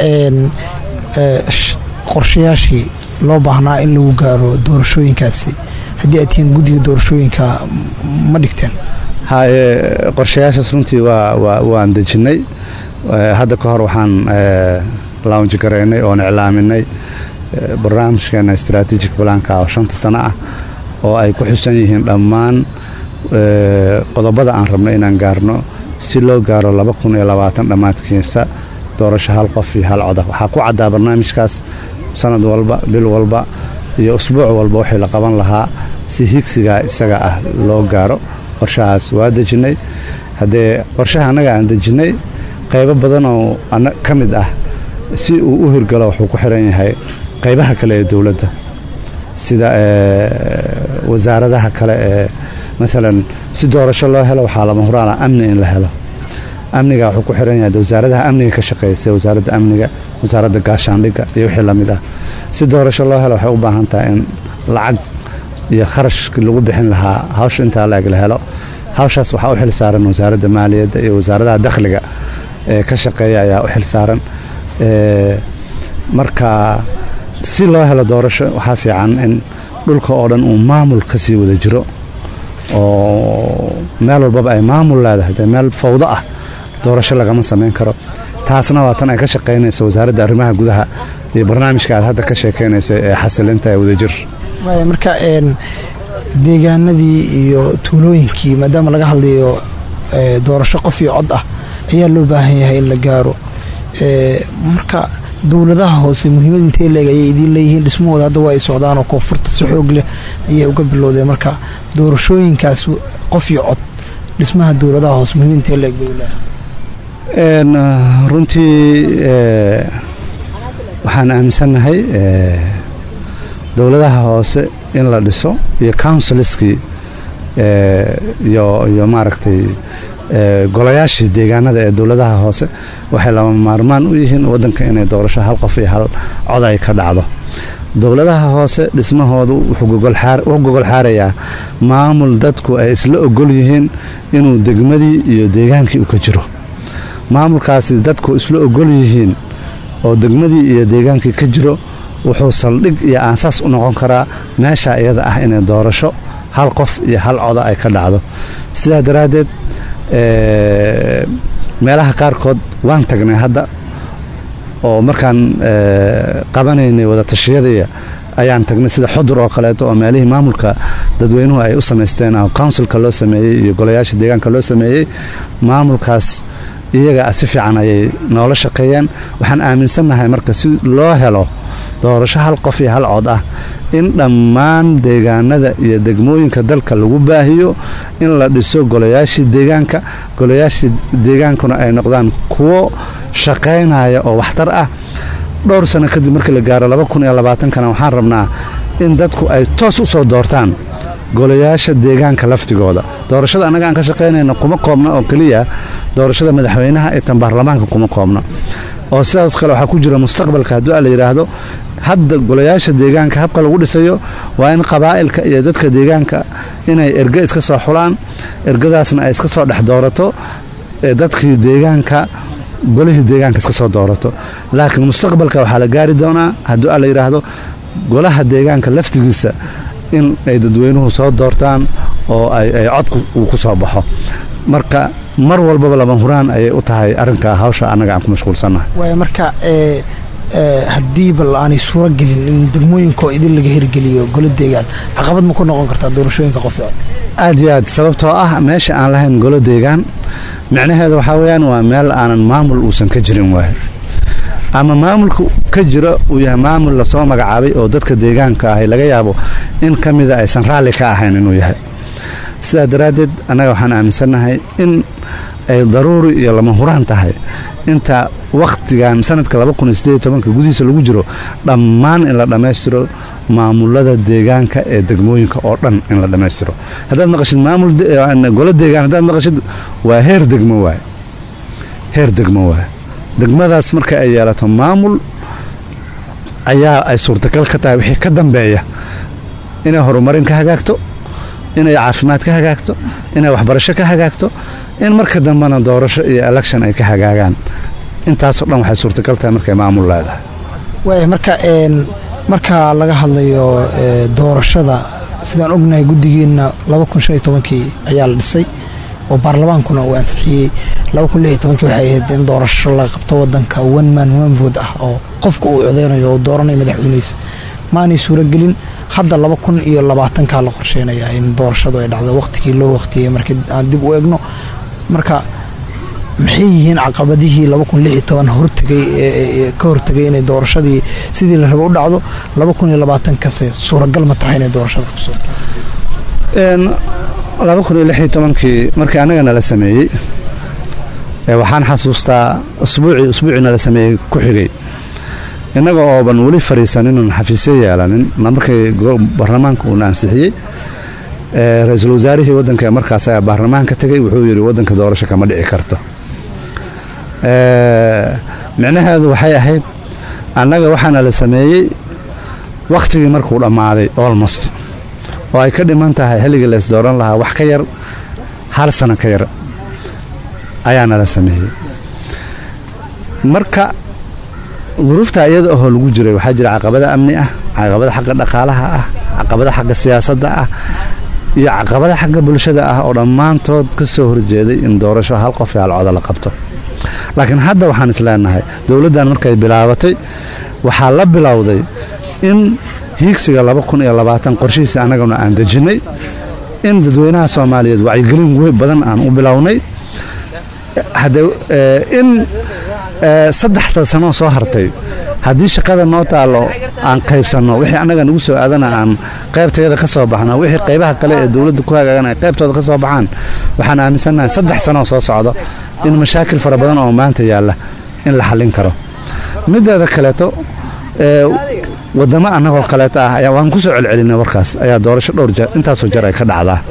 qorshayaashii loo baahnaa in lagu gaaro doorashooyinkaasi haddii aad tihiin guddiga doorashooyinka ma dhigteen haye qorshayaashaas runtii waa waan dejinnay hadda ka hor waxaan launji garaynay oon iclaaminay barnaamijkeena strategic balaanka oo shanta sano ah oo ay ku xusan yihiin dhammaan qodobada aan rabno inaan gaarno si loo gaaro laba kun iyo labaatan dhammaadkiisa doorasho hal qof iyo hal coda waxaa ku caddaa barnaamijkaas sanad walba bil walba iyo usbuuc walba waxii la qaban lahaa si higsigaa isaga ah loo gaaro qorshahaas waa dejinnay haddee qorshaha annaga aan dejinnay qaybo badanoo ka mid ah si uu u hirgalo wuxuu ku xiran yahay qaybaha kale ee dowladda sida wasaaradaha kale ee maalan si doorasho loo helo waxaa lama huraana amni in la helo amniga wuxuu ku xiran yahay wasaaradaha amniga ka shaqeeya sida wasaaradda amniga wasaaradda gaashaandhigga iyo wixii lamid ah si doorasho loo helo waxay u baahan tahay in lacag iyo kharashkii lagu bixin lahaa hawsha intaa la-eg la helo hawshaas waxaa u xil saaran wasaaradda maaliyadda iyo wasaaradaha dakhliga ee ka shaqeeya ayaa u xil saaran marka si loo helo doorasho waxaa fiican in dhulka oo dhan uu maamul ka sii wada jiro oo meel walbaba ay maamul leedahay dee meel fawdo ah doorasho lagama samayn karo taasna waa tan ay ka shaqaynayso wasaaradda arrimaha gudaha iyo barnaamijka aad hadda ka sheekaynaysa ee xasilinta ee wadajir marka deegaanadii iyo tuulooyinkii maadaama laga hadlayo doorasho qof iyo cod ah ayaa loo baahan yahay in la gaaro marka dowladaha hoose muhiimad intee leeg ayay idiin leeyihiin dhismahooda hadda waa ay socdaan oo koonfurta si xoog leh ayay uga bilowdeen marka doorashooyinkaas qof iyo cod dhismaha dowladaha hoose muhiimad intee leeg bay leedahay runtii waxaan aaminsannahay dowladaha hoose in la dhiso iyo counsilskii iyo maaragtay golayaashii deegaanada ee dowladaha hoose waxay lama maarmaan u yihiin waddanka inay doorasho hal qof iyo hal cod ay ka dhacdo dowladaha hoose dhismahoodu wuxuu gogol xaarayaa maamul dadku ay isla ogol yihiin inuu degmadii iyo deegaankii u ka jiro maamulkaasi dadku isla ogol yihiin oo degmadii iyo deegaankii ka jiro wuxuu saldhig iyo aansaas u noqon karaa meesha iyada ah inay doorasho hal qof iyo hal coda ay ka dhacdo sidaa daraaddeed meelaha qaarkood waan tagnay hadda oo markaan qabanaynay wadatashyadii ayaan tagnay sida xudur oo kaleeto oo meelihii maamulka dadweynuhu ay u samaysteen oo counsilka loo sameeyey iyo golayaasha deegaanka loo sameeyey maamulkaas iyaga si fiican ayay noola shaqeeyeen waxaan aaminsannahay marka si loo helo doorasho hal qof iyo hal cod ah in dhammaan deegaanada iyo degmooyinka dalka lagu baahiyo in la dhiso golayaashii deegaanka golayaashii deegaankuna ay noqdaan kuwo shaqaynaya oo waxtar ah dhowr sano kadib markii la gaaro laba kun iyo labaatankana waxaan rabnaa in dadku ay toos u soo doortaan golayaasha deegaanka laftigooda doorashada annaga aan ka shaqaynayna kuma koobna oo keliya doorashada madaxweynaha ee tan baarlamaanka kuma koobna oo sidaas kale waxaa ku jira mustaqbalka hadduu a la yidhaahdo hadda golayaasha deegaanka habka lagu dhisayo waa in qabaa'ilka iyo dadka deegaanka inay erge iska soo xulaan ergadaasna ay iska soo dhex doorato dadkii deegaanka golihii deegaanka iska soo doorato laakiin mustaqbalka waxaa la gaari doonaa hadduu a la yidhaahdo golaha deegaanka laftigiisa in ay dadweynuhu soo doortaan oo ay codku uu ku soo baxo marka mar walbaba lama huraan ayay u tahay arrinka hawsha annaga aan ku mashquulsannahay waaya marka haddii bal aanay suuro gelin in degmooyinkaoo idin laga hirgeliyo golo deegaan caqabad ma ku noqon kartaa doorashooyinka qof aad iyo aad sababtoo ah meesha aan lahayn golo deegaan micnaheeda waxaa weeyaan waa meel aanan maamul uusan ka jirin waayo ama maamulka ka jiro uu yahay maamul lasoo magacaabay oo dadka deegaanka ahay laga yaabo in ka mida aysan raalli ka ahayn inuu yahay sidaa daraaddeed annaga waxaan aaminsannahay in ay daruuri iyo lama huraan tahay inta wakhtigan sanadka gudihiisa lagu jiro dhammaan in la dhammaystiro maamulada deegaanka ee degmooyinka oo dhan in la dhammaystiro haddaad maqashid maamulgolo deegaan haddaad maqashid waa heer degmo waay heer degmo waay degmadaas marka ay yeelato maamul ayaa ay suurtagal ka tahay wixii ka dambeeya inay horumarin ka hagaagto inay caafimaad ka hagaagto inay waxbarasho ka hagaagto in marka dambena doorasho iyo election ay ka hagaagaan intaasoo dhan waxay suurtagal tahay markay maamul leedahay waaya marka marka laga hadlayo doorashada sidaan ognahay guddigeenna kii ayaa la dhisay oo baarlamaankuna uu ansixiyey waxay ahayd in doorasho la qabto wadanka one man one vote ah oo qofka uu codeynayo oo dooranayo madaxweyneysa maanay suuragelin hadda laba kun iyo labaatankaa la qorsheynayaa in doorashadu ay dhacdo waqtigii loo waqtiyey markii aan dib u egno marka maxay yihiin caqabadihii hortagay ka hortagay inay doorashadii sidii la rabo u dhacdo laba kun iyo labaatankase suuragal ma tahay inay doorashada qabso laba kun iyo lix iyo tobankii markii annaga nala sameeyey waxaan xasuustaa usbuucii usbuucii nala sameeyey ku xigay innaga ooban weli fariisaninun xafiisyo yeelanin markii baarlamaanka uuna ansixiyey ra-iisul wasaarihii waddanka ee markaas ayaa baarlamaanka tegey wuxuu yidhi waddanka doorasho kama dhici karto micnaheedu waxay ahayd annaga waxaana la sameeyey wakhtigii markuu dhammaaday olmost oo ay ka dhiman tahay xilligii lays dooran lahaa wax ka yar hal sano ka yar ayaa nala sameeyey marka duruufta iyada ahoo lagu jiray waxaa jira caqabada amni ah caqabada xagga dhaqaalaha ah caqabada xagga siyaasadda ah iyo caqabada xagga bulshada ah oo dhammaantood ka soo horjeeday in doorasho hal qof iyo hal codo la qabto laakiin hadda waxaan isleenahay dowladdan markay bilaabatay waxaa la bilowday in hiigsiga laba kun iyo labaatan qorshihiisa annaguna aan dejinnay in dadweynaha soomaaliyeed wacyigelin wey badan aan u bilownay in saddexda sanoo soo hartay haddii shaqada noo taallo aan qaybsanno wixii annaga nagu soo aadana aan qaybtayada ka soo baxno wixii qaybaha kale ee dowladda ku hagaagan ay qaybtooda ka soo baxaan waxaan aaminsannahay saddex sanoo soo socdo in mashaakil fara badan oo maanta yaalla in la xallin karo mideeda kaleeto wadamo annagoo kaleeta ah ayaa waan ku soo celcelinay warkaas ayaa doorasho dhowr jeer intaasoo jeer ay ka dhacdaa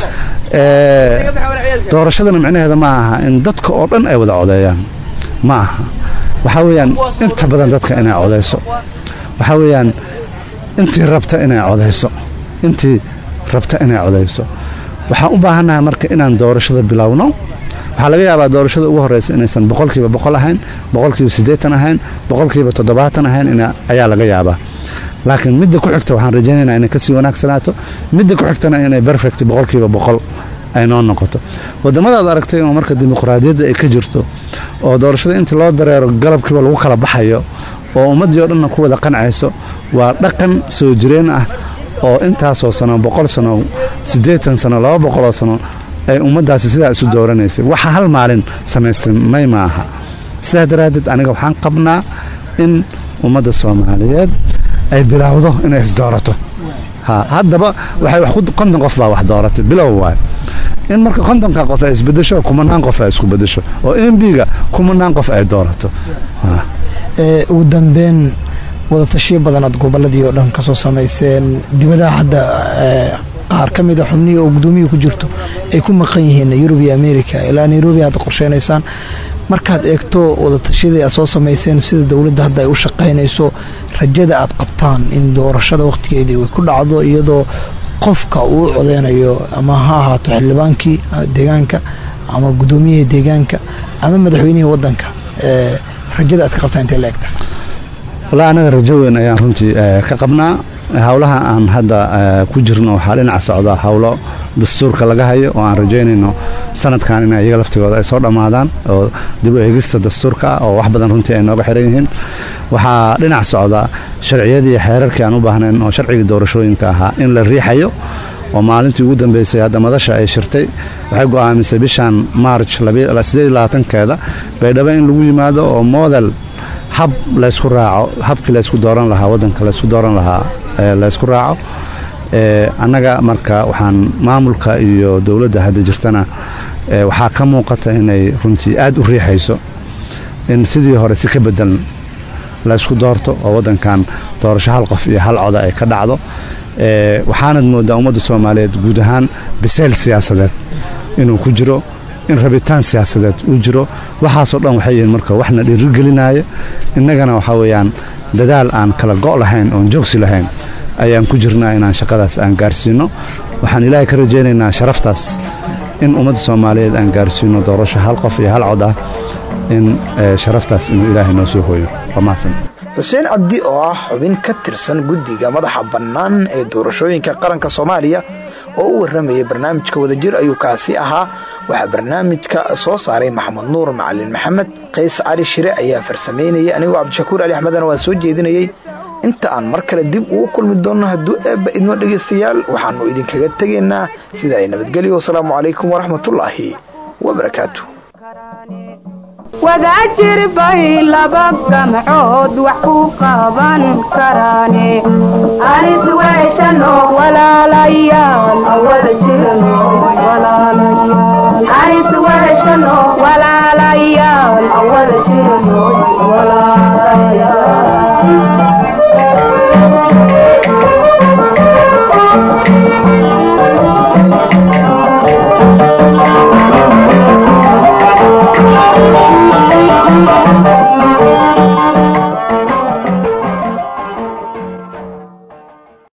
doorashadana micnaheeda ma aha in dadka oo dhan ay wada codeeyaan ma aha waxaa weeyaan inta badan dadka inay codayso waxaa weeyaan intii rabta inay codayso intii rabta inay codayso waxaan u baahannahay marka inaan doorashada bilowno waxaa laga yaabaa doorashada ugu horreysa inaysan boqolkiiba boqol ahayn boqolkiiba siddeetan ahayn boqolkiiba toddobaatan ahayn ayaa laga yaabaa laakiin midda ku xigta waxaan rajaynaynaa inay kasii wanaagsanaato midda ku xigtana inay perfect boqolkiiba boqol ay noo noqoto wadamadaad aragtay oo marka dimuqraadiyadda ay ka jirto oo doorashada intii loo dareero galabkiiba lagu kala baxayo oo ummaddii oo dhanna ku wada qancayso waa dhaqan soo jireen ah oo intaasoo sano boqol sano siddeetan sano laba boqoloo sano ay ummaddaasi sidaa isu dooranaysay waxa hal maalin samaystay may ma aha sidaa daraaddeed aniga waxaan qabnaa in ummadda soomaaliyeed ay bilaawdo inay isdoorato haddaba konton qof baa wax dooratay bilow waay in marka kontonka qof ay isbedesho kumanaan qof ay isku bedesho oo mbiga kumanaan qof ay doorato ugu dambeyn wadatashiyo badan aad goboladii oo dhan kasoo samayseen dibadaha hadda qaar ka mid a xubnihii oo gudoomiyii ku jirto ay ku maqan yihiin yurub iyo america ilaa nairobi hadda qorsheynaysaan markaad eegto wadatashyadii aad soo samayseen sida dowladda hadda ay u shaqaynayso rajada aad qabtaan in doorashada wakhtigeedii ay ku dhacdo iyadoo qofka uu codeynayo ama ha ahaato xildhibaankii deegaanka ama gudoomiyihii deegaanka ama madaxweynihii wadanka rajada aad ka qabtaan intay la egta wallaahi anaga rajo weyn ayaan runtii ka qabnaa howlaha aan hadda ku jirno waxaa dhinaca socda howlo dastuurka laga hayo oo aan rajaynayno sanadkan in iyaga laftigooda ay soo dhammaadaan oo dib u eegista dastuurka ah oo wax badan runtii ay nooga xiran yihiin waxaa dhinac socda sharciyadii iyo xeerarkii aan u baahnayn oo sharcigii doorashooyinka ahaa in la riixayo oo maalintii ugu dambeysay hadda madasha ay shirtay waxay go'aamisay bishan march keeda baydhabo in lagu yimaado oo model hab laysku raaco habkii laysku dooran lahaa wadanka laysku dooran lahaa laysku raaco annaga marka waxaan maamulka iyo dowladda hadda jirtana waxaa ka muuqata inay runtii aad u riixayso in sidii hore si ka bedelan laysku doorto oo wadankan doorasho hal qof iyo hal coda ay ka dhacdo waxaanad moodaa ummadda soomaaliyeed guud ahaan bisayl siyaasadeed inuu ku jiro in rabitaan siyaasadeed uu jiro waxaasoo dhan waxay yihiin marka waxna dhiirigelinaya innagana waxaa weeyaan dadaal aan kala go' lahayn oon joogsi lahayn ayaan ku jirnaa inaan shaqadaas aan gaarsiino waxaan ilaahay ka rajaynaynaa sharaftaas in ummadda soomaaliyeed aan gaarsiino doorasho hal qof iyo hal cod ah in sharaftaas inuu ilaahay noo soo hooyo waa mahadsan xuseen cabdi oo ah xubin ka tirsan guddiga madaxa bannaan ee doorashooyinka qaranka soomaaliya oo u warramayay barnaamijka wadajir ayuu kaasi ahaa waxaa barnaamijka soo saaray maxamed nuur macalin maxamed qays cali shire ayaa farsamaynayay anigoo cabdishakuur ali axmedana waan soo jeedinayey inta aan mar kale dib ugu kulmi doonno hadduu eebba idmo dhegaystayaal waxaannu idinkaga tegaynaa sida ay nabadgelyo wasalaamu calaykum waraxmatullaahi wabarakaatu wadaajir bay laba gamcood wax ku qaban karaane anis weeshano walaalayaal wada jirno anis weeshano walaalayaal wada jirno walaalayaal